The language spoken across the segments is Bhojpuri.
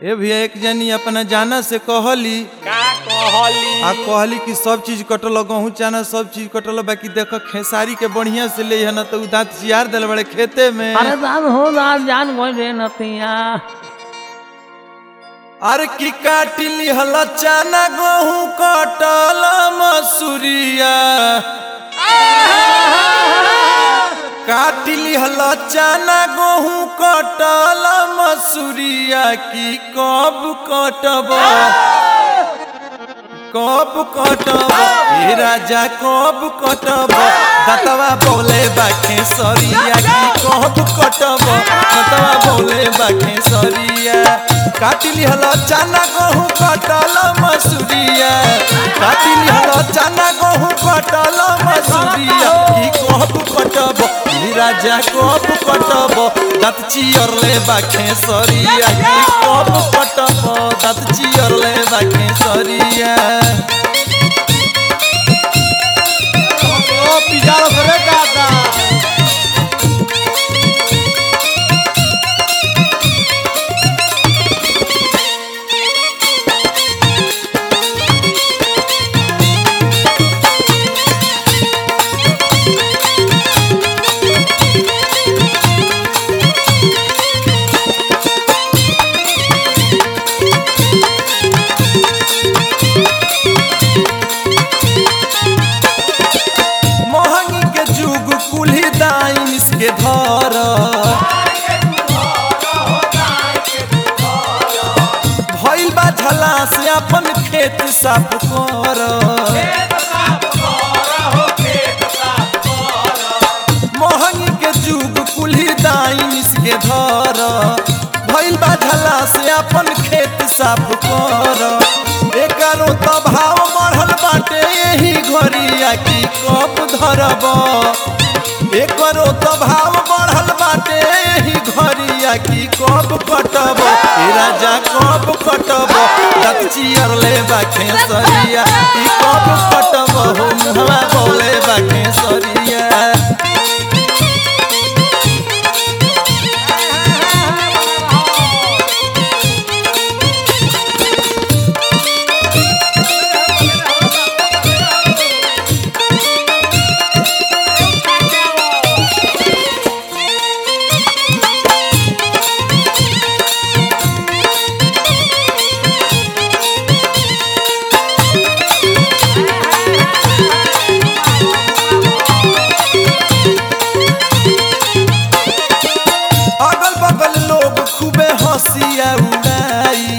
ए भैया एक जनी अपना जाना से कहली का कहली आ कहली कि सब चीज कटल गहूँ चाना सब चीज कटल बाकी देख खेसारी के बढ़िया से ले न तो उ दांत चियार दिल बड़े खेते में अरे दान हो दान जान गई रे नतिया अरे की काटिली हल चाना गहूँ कटल मसूरिया काटिली हल चाना गहूँ कटल मसूरिया की कब कटब कब कटब हे राजा कब कटब दतवा बोले बाखे सरिया की कब कटब दतवा बोले बाखे सरिया काटिली हल चाना गहूँ कटल मसूरिया काटिली हल चाना गहूँ कटल मसूरिया की कब कटब हे राजा कब कटब दत चियरले बाखे सरिया की कब कटब दत चियरले बाखे सरिया ओ पिजारो करे दादा मोहंगी के जुग कुल्ही दाइन इसके धर भइल बा झला से अपन खेत साफ कर मोहंगी के जुग कुल्ही दाइन इसके धर भइल बा झला से अपन खेत साफ कर एकरो तो भाव बढ़ल बाटे यही घरिया की कब धरब एकरो तो भाव बढ़ल बाटे यही घरिया की कब कटब ए राजा कब कटब दत चियर ले बाखे सरिया ई कब कटब हो मुहवा बोले बाखे सरिया अगल बगल लोग खूबे हंसिया उड़ाई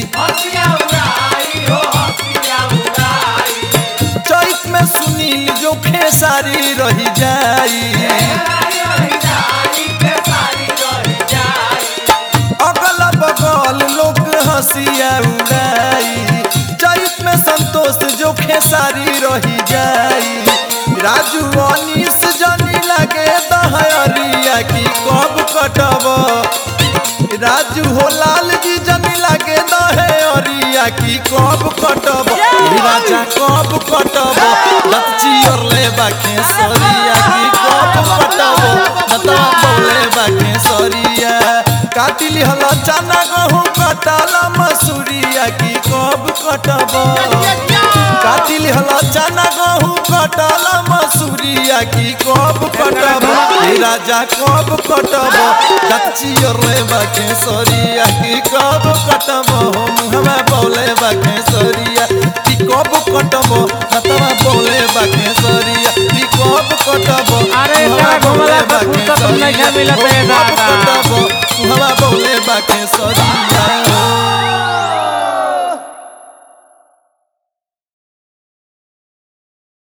चैत में सुनील जो खेसारी रही जाई अगल बगल लोग हंसिया उड़ाई चैत में संतोष जो खेसारी रही जाई राजू अनिस जनी लगे दहरिया की कब कटब राजू हो लाल जी जनी लगे दहे अरिया की कब कटब ई राजा कब कटब लच्ची और ले बाके सरिया की कब कटब नता बोले बाके सरिया काटिली हल चना गहूँ कटाला मसूरिया की कब कटब काटिली हल चना गहूँ कटाला मसूरिया की कब कटब हे राजा कब कटब कच्ची और ले बाके सरिया की कब कटब हम हमें बोले बाके सरिया की कब कटब नतवा बोले बाके सरिया की कब कटब अरे हमें एकरा घुमला बोले पर बाके फुर्सत नहीं सरिया। मिलत है कब दादा। कटब हमें बोले बाके सरिया